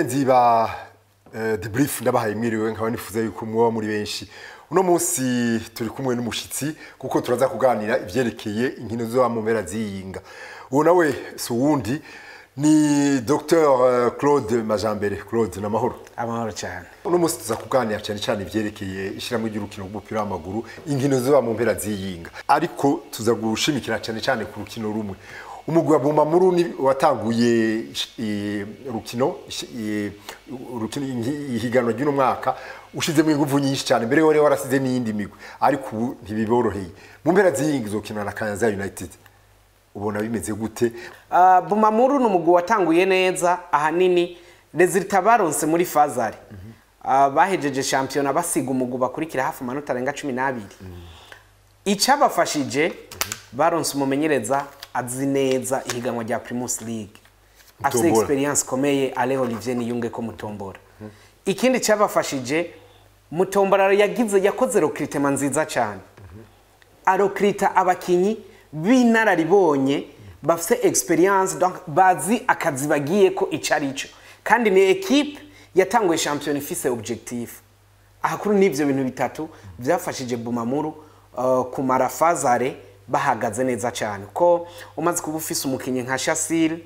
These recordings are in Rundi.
bagenzi ba eh, The Brief ndabahaye mwiriwe nkaba nifuza yuko mwoba muri benshi uno munsi turi kumwe n'umushitsi kuko turaza kuganira ivyerekeye inkino zo mu mpera ziyinga uwo nawe si uwundi ni Dr Claude Majambere Claude namahoro amahoro cyane uno munsi tuza kuganira cyane cyane ivyerekeye ishiramwe ry'urukino rw'umupira w'amaguru inkino zo mu mpera ziyinga ariko tuza gushimikira cyane cyane ku rukino rumwe umugwi wa Bumamuru ni watanguye eh, rukino eh, urukino ingi- ihiganwa ry'uno mwaka ushizemo ingufu nyinshi cyane mbere wari warasize n'iyindi migwi ariko ubu ntibiboroheye mu mpera ziyinga izokina na Kayanza United ubona bimeze gute Uh, bumamuru ni umugwi watanguye neza ahanini resulta baronse muri fazari uh, bahejeje shampiyona basiga umugwi bakurikira hafi amanota arenga cumi n'abiri icabafashije baronse umumenyereza azi neza ihiganwa rya primus league afite Mutombora. experience ikomeye ale olivier niyunge ko mutombora ikindi cyabafashije mutombora yagize yakoze recruitment nziza cyane arokirita abakinyi b'inararibonye bafite experience donc bazi akazi bagiye ko icyo ari cyo kandi ni ekipe yatanguye shampiyona ifise objectif ahakuru n'ibyo bintu bitatu byafashije bumamuru uh, kumara fazare bahagaze neza cyane ko umaze kuba ufise umukinnyi nka shasire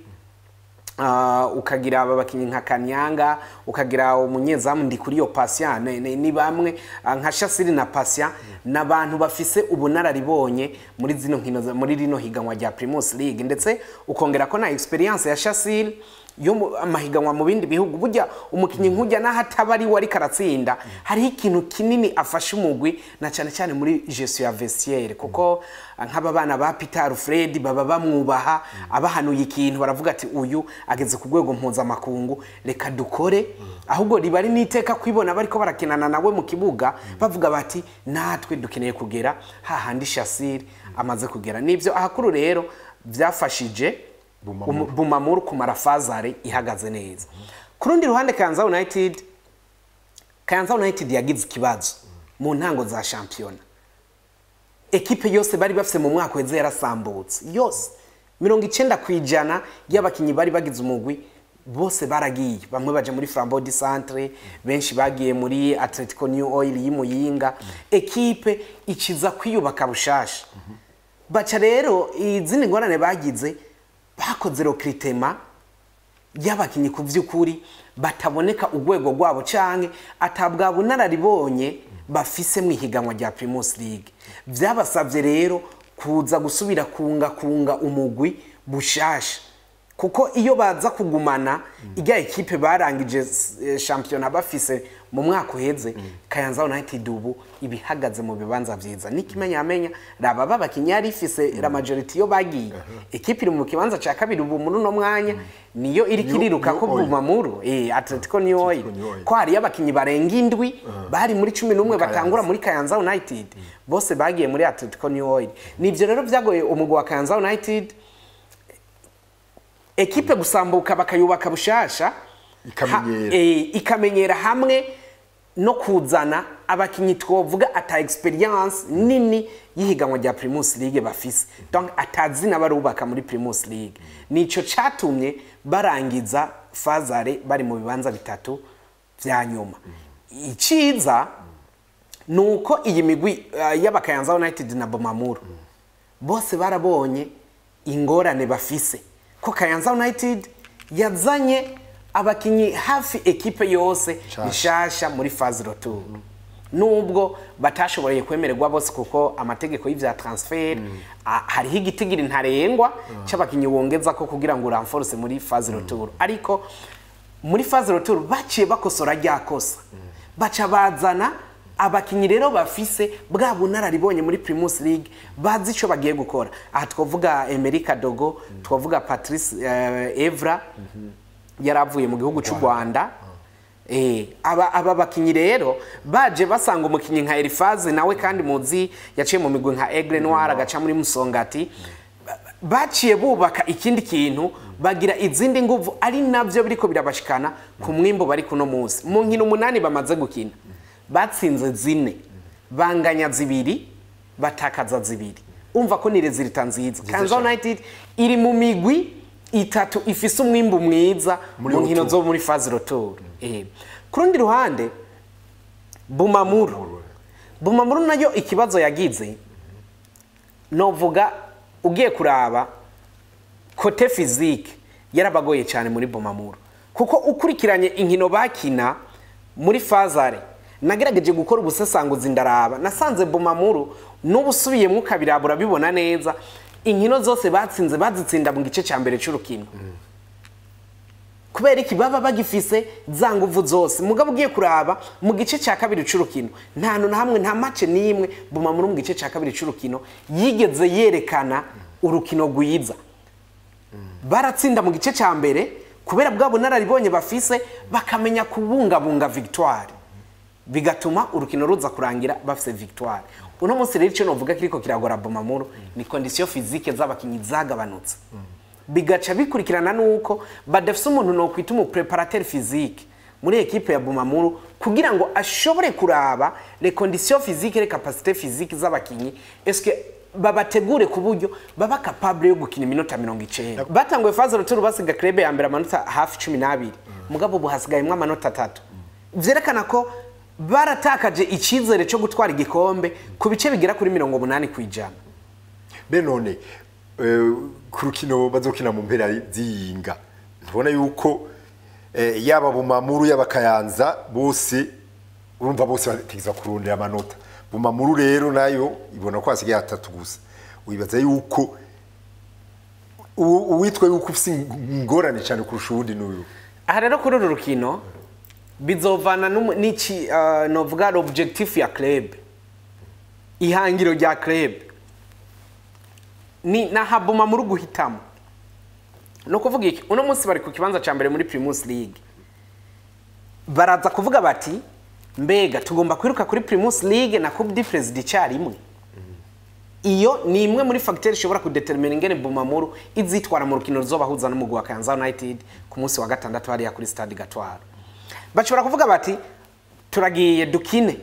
Uh, ukagira aba bakinnyi nka kanyanga ukagira umunyezamu ndi kuri iyo pasiya ni, ni, ni bamwe uh, nka shasiri na pasiya ni abantu bafise ubunararibonye muri zino nkino za- muri rino higanwa rya primus league ndetse ukongera ko na experience ya shasiri yo mu- amahiganwa mu bindi bihugu burya umukinnyi nk'ujya n'aho ataba ari we ariko aratsinda hariho ikintu kinini afasha umugwi na cyane cyane muri gestion ya vestiaire kuko uh, nk'aba bana ba Peter Alfred baba bamwubaha abahanuye ikintu baravuga ati uyu ageze ku rwego mpuzamakungu reka dukore ahubwo riba ari n'iteka kwibona bariko barakinana nawe mu kibuga bavuga bati natwe dukeneye kugera hahandi shasiri amaze kugera nibyo ahakuru rero byafashije Bumamuru. umu- bumamuru kumara fazare ihagaze neza ku rundi ruhande kanza united kanza united yagize ikibazo mu ntango za shampiyona ekipe yose bari bafite mu mwaka weze yarasambutse yose mirongo icyenda ku ijana y'abakinnyi bari bagize umugwi bose baragiye bamwe baje muri flambeau du centre benshi bagiye muri atletico new oil y'imuyinga ekipe ikiza kwiyubaka bushasha baca rero izindi ngorane bagize bakoze recruitment y'abakinnyi ku by'ukuri bataboneka urwego rwabo canke atabwa bunararibonye bafise mu ihiganwa rya Primus League byabasabye rero kuza gusubira kunga kunga umugwi bushasha kuko iyo baza kugumana ijya ekipe barangije eh, shampiyona bafise mu mwaka uheze Kayanza United ubu ibihagaze mu bibanza vyiza n'ikimenyamenya raba babakinnyi yari ifise la majority yo bagiye ekipe iri mu kibanza ca kabiri ubu muri uno mwanya niyo iri New- kiriruka New ko Oil. bumamuru eh Atletico New Oil Atletico New Oil. ko hariyo abakinnyi barenga indwi bari muri cumi n'umwe Kayanza. batangura muri Kayanza United bose bagiye muri Atletico New Oil nivyo rero vyagoye umugwi wa Kayanza United ekipe gusambuka bakayubaka bushasha Ikamenyera. ha- eh, ikamenyera hamwe no kuzana abakinyi twovuga ata experience nini y'ihiganwa rya Primus League bafise donc atazina barubaka muri Primus League nico catumye barangiza fazare bari mu bibanza bitatu vya nyuma iciza nuko iyi migwi uh, y'abakayanza United na Bomamuru bose barabonye ingorane bafise ko Kayanza United yazanye abakinyi hafi ekipe yose Nshasha. nshasha muri phase retour nubwo batashoboreye kwemererwa bose kuko amategeko y'ivya transfer a- hariho igitigiri ntarengwa c'abakinyi wongeza ko kugira ngo uramforce muri phase retour ariko muri phase retour baciye bakosora rya kosa baca bazana abakinyi rero bafise bwa bunararibonye muri Primus League bazi ico bagiye gukora aha twavuga Emerika Dogo twavuga Patrice eh, Evra yaravuye mu gihugu cy'u Rwanda Eh, aba aba bakinyi rero baje basanga umukinyi nka Elifaze nawe kandi muzi yaciye mu migwi nka Aigle Noir agaca muri Musongati ba- baciye bubaka ikindi kintu bagira izindi nguvu ari navyo biriko birabashikana ku mwimbo bari kuno munsi mu nkino umunani bamaze gukina batsinze zine banganya zibiri batakaza zibiri umva ko ni resulta nziza Kanza United iri mu migwi itatu ifise umwimbu mwiza Muri mu nkino retour. zo muri fazi rotoro ku rundi ruhande bumamuru bumamuru nayo ikibazo yagize novuga ugiye kuraba kote fizike yarabagoye cyane muri bumamuru kuko ukurikiranye inkino bakina muri fazare nagerageje gukora ubusesanguzi ndaraba nasanze bumamuru n'ubu usubiyemo ukabiraba urabibona neza inkino zose batsinze bazitsinda mu gice cya mbere cy'urukino kubera iki baba bagifise za nguvu zose mugabo ugiye kuraba mu gice cya kabiri c'urukino nta hantu na hamwe nta mace n'imwe bumamuru mu gice cya kabiri c'urukino yigeze yerekana urukino rwiza baratsinda mu gice cya mbere kubera bwa bunararibonye bafise bakamenya kubungabunga victoire bigatuma urukino ruza kurangira bafise victoire uno munsi rero icyo novuga kiriko kiragora bumamuru ni kondisiyo fizike z'abakinnyi zagabanutse bigaca bikurikirana nuko badafise umuntu nokwita umupreparateur physique muri ekipe ya bumamuru kugira ngo ashobore kuraba les conditions physiques les capacités physiques z'abakinnyi eske babategure ku buryo baba capable yo gukina iminota mirongo icenda batanguye faze ruturu basiga krebe ya mbere amanota hafi cumi n'abiri mugabo ubu hasigayemwo amanota atatu vyerekana ko baratakaje icizere cyo gutwara igikombe ku bice bigera kuri mirongo umunani ku ijana be none eh, ku rukino bazokina mu mpera z'iyinga ntubona yuko eh, yaba bumamuru yaba kayanza bose urumva bose bategeza kurondera amanota bumamuru rero nayo ibona ko hasigaye hatatu gusa wibaza yuko u- uwitwa yuko ufise ingorane cyane kurusha uwundi n'uyu aha rero kuri uru rukino bizovana n'umu- n'iki uh, novuga l'objectif ya club ihangiro rya club ni nahabuma muri guhitamo ni ukuvuga iki uno munsi bari ku kibanza cya mbere muri primus league baraza kuvuga bati mbega tugomba kwiruka kuri primus league na coupe du president icyarimwe iyo ni imwe muri fagiteri ishobora kudetermina ingene bumamuru izitwara mu rukino ruzobahuza n'umugwi wa Kayanza United ku munsi wa gatandatu hariya kuri stade Gatwaro bashobora kuvuga bati turagiye dukine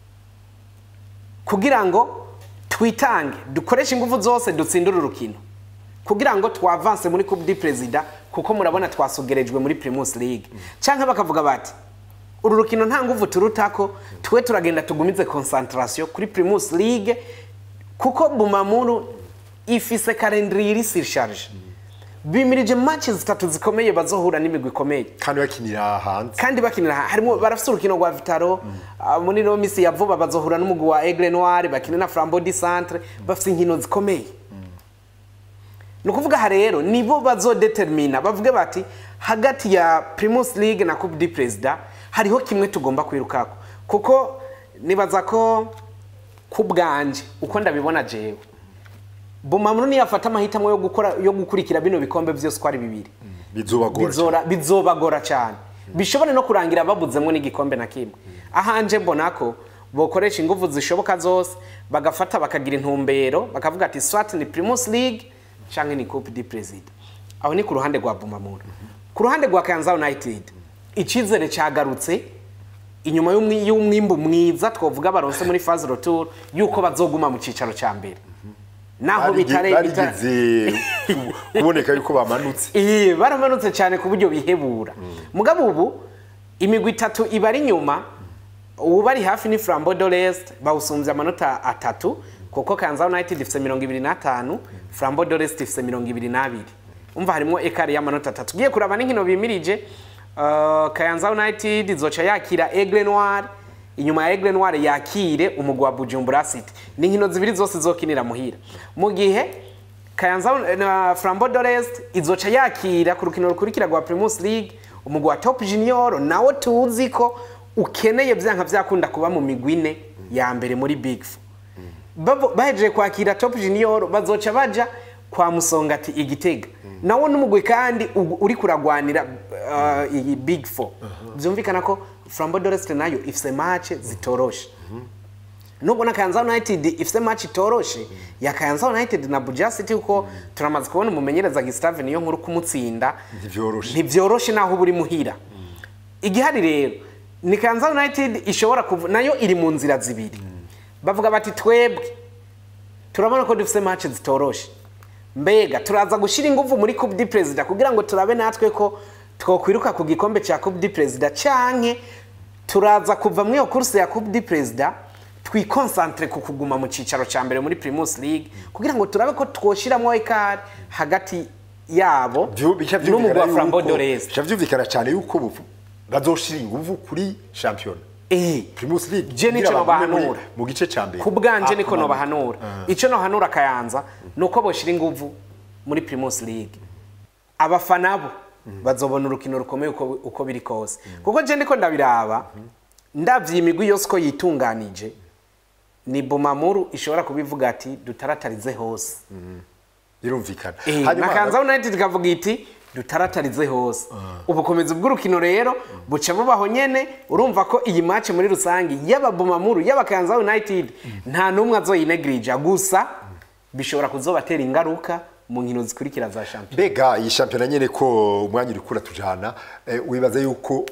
kugira ngo twitange dukoreshe ingufu zose dutsindire urukino kugira ngo twavanse muri coupe du president kuko murabona twasugerejwe muri primus league canke bakavuga bati uru rukino nta nguvu turutako twe turagenda tugumize concentration kuri primus league kuko bumamuru ifise calendrier iri surcharge bimirije match zitatu zikomeye bazohura n'imigwi ikomeye kandi bakinira hanze kandi bakinira ha- harimo barafise urukino rwa Vitaro ah, muri no misi ya vuba bazohura n'umugwi wa Aigle Noir bakina na Flambeau du Centre bafise inkino zikomeye ni ukuvuga aha rero nibo bazodetermina bavuge bati hagati ya Primus League na Coupe du President hariho kimwe tugomba kwirukako kuko nibaza ko ku bwanje uko ndabibona jewe Bumamuru niyafata amahitamo yo gukora yo gukurikira bino bikombe byose uko ari bibiri bizobagora bizora bizobagora cyane bishobore no kurangira babuzemo n'igikombe na kimwe ahanje mbona ko bokoresha ingufu zishoboka zose bagafata bakagira intumbero bakavuga ati swat ni primus league canke ni coupe du president aho ni ku ruhande rwa bumamura ku ruhande rwa kayanza united icizere cyagarutse inyuma y'umwi- y'umwimbu mwiza twavuga baronse muri phase retour yuko bazoguma mu cicaro cya mbere naho bitare bitare- barigeze ku- kuboneka yuko bamanutse Iyi baramanutse cyane ku buryo bihebura mugabo ubu imigwi itatu iba ari inyuma ubu bari hafi ni Flambeau de l'Est bawusumbye amanota atatu kuko Kayanza United ifite mirongo ibiri n'atanu Flambeau de l'Est ifite mirongo ibiri n'abiri umva harimo ekari y'amanota atatu ugiye kuraba n'inkino bimirije uh, Kayanza United izoca yakira Aigle Noir inyuma ya Aigle Noir yakire umugwi wa Bujumbura City ni inkino zibiri zose zokinira muhira mu gihe Kayanza na Flambeau de l'Est izoca yakira ku rukino rukurikira rwa Primus League umugwi wa Top Junior nawo tuzi ko ukeneye byanka byakunda kuba mu migwi ine ya mbere muri Big Four Bavo- bahejeje kwakira Top Junior bazoca baja kwa Musongati igitega nawo n'umugwi kandi u- uri kuragwanira uh, iyi Big Four byumvikana ko Flambeau de l'Est nayo ifise match zitoroshe nubwo na Kayanza United ifise match itoroshe ya Kayanza United na Buja City kuko turamaze kubona umumenyereza Gustave niyo nkuru kumutsinda Ntivyoroshe. ntivyoroshe naho buri muhira igihari rero ni Kayanza United ishobora kuvu nayo iri mu nzira zibiri bavuga bati twebwe turabona ko dufise match zitoroshe mbega turaza gushyira ingufu muri coupe du perezida kugira ngo turabe natwe ko twokwiruka ku gikombe cya coupe du perezida canke turaza kuva muri iyo kurse ya coupe du perezida twikonsantre ku kuguma mu cyicaro cya mbere muri primus league kugira ngo turabe ko twoshyiramo ekari hagati yabo Vyu- bica n'umugwi wa vyumvikana flambo yuko- dorese bica vyumvikana cyane yuko bufu- bazoshira inguvu kuri shampiyona Eh, primus league Je nico kugira bagume muri- nobahanura. mu gice cya mbere ku bwanje Ah, niko kumanuka. nobahanura icyo nohanura kayanza ni uko boshyira ingufu muri primus league abafana bo bazobona urukino rukomeye uko, uko biri kose kuko je ndiko ndabiraba ndavye imigwi yose uko yitunganije ni bumamuru ishobora kubivuga ati dutaratarize hose birumvikana Eh, Hanyuma- na kanza united ikavuga iti dutaratarize hose ubukomezi bw'urukino rero buca bubaho nyene urumva ko iyi match muri rusange yaba bumamuru yaba kanza united nta n'umwe azoyinegrija gusa bishobora kuzobatera ingaruka mu nkino zikurikira za shampiyona mbega iyi shampiyona nyine ko umwanya uri kura tujana eh, wibaza yuko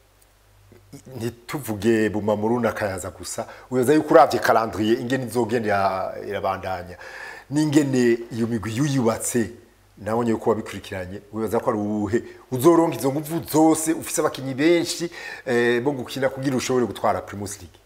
ntituvuge bumamuru na kayaza gusa wibaza yuko uravye calendrier ingene izogenda ira- irabandanya n'ingene iyo migwi yuyubatse nabonye yuko wabikurikiranye wibaza ko ari uwuhe uzoronka izo nguvu zose ufise abakinyi benshi eh, bo gukina kugira ushobore gutwara primus league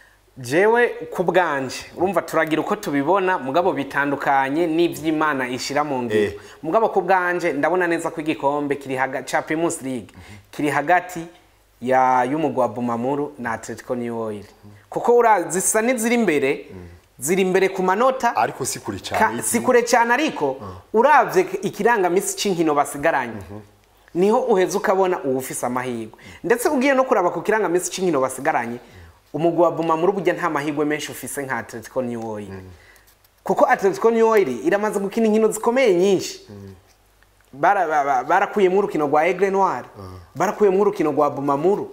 jewe ku bwanje urumva turagira uko tubibona mugabo bitandukanye n'ivy'imana ishira mu ngiro Eh. mugabo ku bwanje ndabona neza ko igikombe kiri hagati ca primus league kiri hagati ya y'umugwi wa bumamuru na atletico new oil kuko ura zisa n'iziri imbere ziri imbere ku manota ariko si kure Ka- cyane si kure cyane ariko uravye ikirangamisi c'inkino basigaranye niho uheza ukabona uwufise amahirwe ndetse ugiye no kuraba ku kirangamisi c'inkino basigaranye umugwi wa bumamuru burya nta mahirwe menshi ufise nka atletico new oil kuko atletico new oil iramaze gukina inkino zikomeye nyinshi Bara- ba- ba- barakuyemwo urukino rwa aigle noir barakuyemwo urukino rwa bumamuru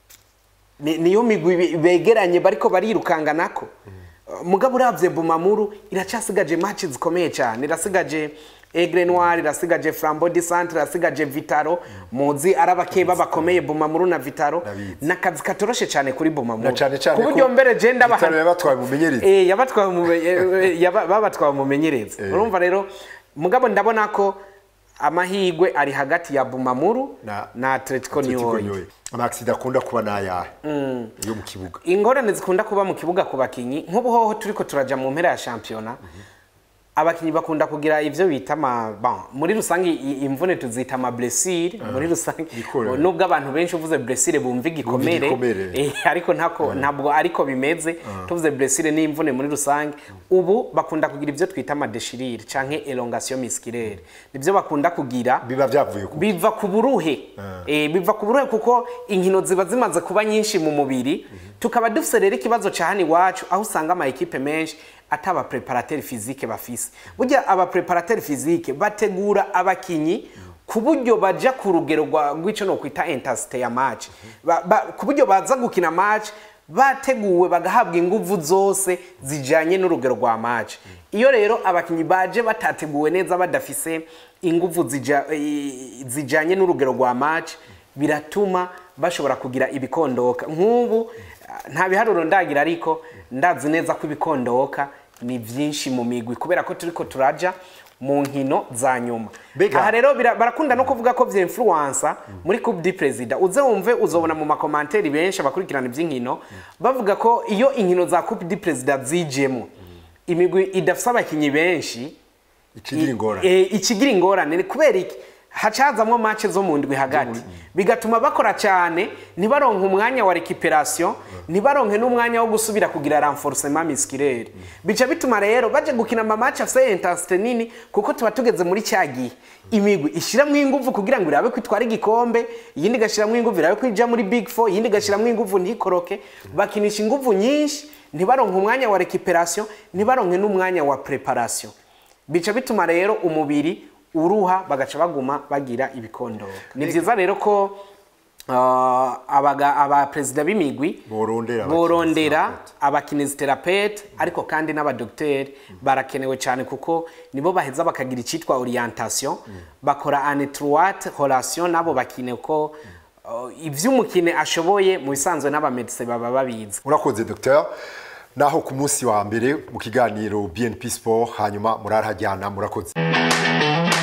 ni- niyo migwi be- begeranye bariko barirukanga nako mugabo uravye bumamuru iracasigaje match zikomeye cyane irasigaje aigle noir irasigaje flambeau du centre irasigaje vitaro muzi arabakeba bakomeye bumamuru na vitaro Ndabizi. nakazi katoroshe cyane kuri bumamuru Na cane cane ku buryo ko mbere je ndabaha Vitaro yabatwaye umumenyereza. Eh, yabatwaye umume- eh, yaba- babatwaye umumenyereza urumva rero mugabo ndabona ko amahirwe ari hagati ya bumamuru Na- na atletico new Atletico oil New Oil. amaksida akunda kuba n'ayahe yo mu kibuga ingorane zikunda kuba mu kibuga ku bakinyi nk'ubuhoho turiko turaja mu mpera ya shampiyona abakinyi bakunda kugira ivyo bita ama bon muri rusange i- imvune tuzita ama blessure muri rusange Ikorera. nubwo abantu benshi uvuze blessure bumva igikomere igikomere. eh, ariko ntako ntabwo ariko bimeze tuvuze blessure n'imvune muri rusange ubu bakunda kugira ivyo twita ama déchirure canke elongation musculaire nivyo bakunda kugira biba byavuye ku biva ku buruhe eh, biva ku buruhe kuko inkino ziba zimaze kuba nyinshi mu mubiri tukaba dufise rero ikibazo ca hano iwacu aho usanga ama ekipe menshi ata aba preparateur physique bafise burya aba preparateur physique bategura abakinyi ku buryo baja ku rugero rwa- rw'ico no kwita intensité ya match Ba- ba- ku buryo baza gukina match bateguwe bagahabwa inguvu zose zijanye n'urugero rwa match iyo rero abakinyi baje batateguwe neza badafise inguvu zija, eh, zijanye n'urugero rwa match biratuma bashobora kugira ibikondoka nk'ubu ah, nta biharuro ndagira ariko ndazi neza ko ibikondoka ni vyinshi mu migwi kubera ko turiko turaja mu nkino za nyuma Mbega- aha rero bira- barakunda no kuvuga ko vya influencer muri coupe du president uze wumve uzobona mu makomanteri benshi abakurikirana ivy'inkino bavuga ko iyo inkino za coupe du president zijemo imigwi idafise abakinyi benshi ikigira ingorane Eh, ikigira ingorane ni kubera iki hacazamwo match zo mu ndwi hagati bigatuma bakora cyane ntibaronke umwanya wa recuperation ntibaronke n'umwanya wo gusubira kugira renforcement musculaire bica bituma rero baje gukina ama match afise intensité nini kuko tuba tugeze muri cya gihe imigwi ishiramwo inguvu kugira ngo irabe ko itwara igikombe iyindi igashiramwo inguvu irabe ko ija muri big four iyindi igashiramwo inguvu ntikoroke bakinisha inguvu nyinshi ntibaronke umwanya wa recuperation ntibaronke n'umwanya wa preparation bica bituma rero umubiri uruha bagaca baguma bagira ibikondoka ni byiza rero ko uh, abaga abaperezida b'imigwi Borondera borondera abakinesiterapete ariko kandi n'abadogiteri barakenewe cyane kuko nibo baheza bakagira icyitwa orientation bakora anetroite relation nabo bakine ko uh, ivy'umukine ashoboye mu bisanzwe n'abamedise baba babizi urakoze docteur naho ku munsi wa mbere mu kiganiro BNP Sport hanyuma murarahajyana murakoze